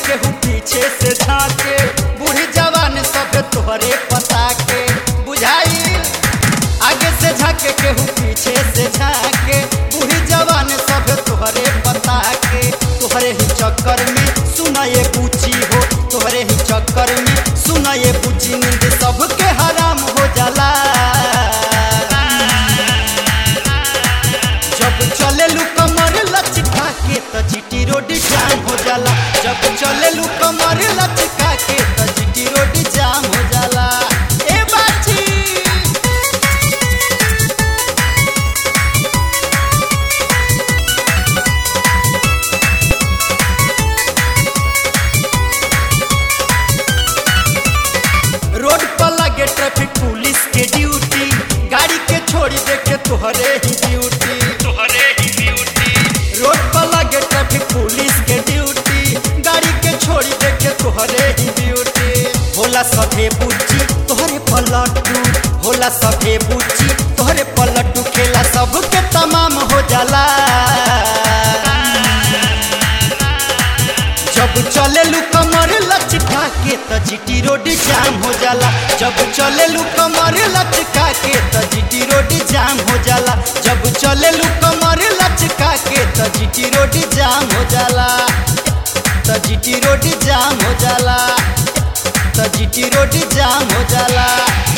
केहू पीछे से झाके बूढ़ी जवान सब तोहरे पता के बुझाई आगे से झाके केहू पीछे से झाके बूढ़ी जवान सब तोहरे पता के तोहरे ही चक्कर में सुना ये पूछी हो तोहरे ही चक्कर में सुना ये पूछी नींद सबके हराम हो जाला जब चले लू कमर लचका के त जीटी रोड जाम हो जाला जब चले लू कमर लचका के त जीटी रोड जाम हो जाला ए बाची रोड पर लगे ट्रैफिक पुलिस के ड्यूटी गाड़ी के छोड़ी देखे तोहरे ही ड्यूटी तोहरे ही ड्यूटी रोड पर लगे ट्रैफिक पुलिस के ड्यूटी गाड़ी के छोड़ी देखे तोहरे ही ड्यूटी होला सभे बुच्ची तोहरे पलटू होला सभे बुच्ची तोहरे पलटू खेला सबके तमाम हो जाला जब चले लू कमर लचका के त जीटी रोड जाम हो जाला जब चले लू कमर लचका के त जीटी रोड जाम हो जाला जब चले लू कमर लचका के त जीटी रोड जाम हो जाला त जीटी रोड जाम हो जाला त जीटी रोड जाम हो जाला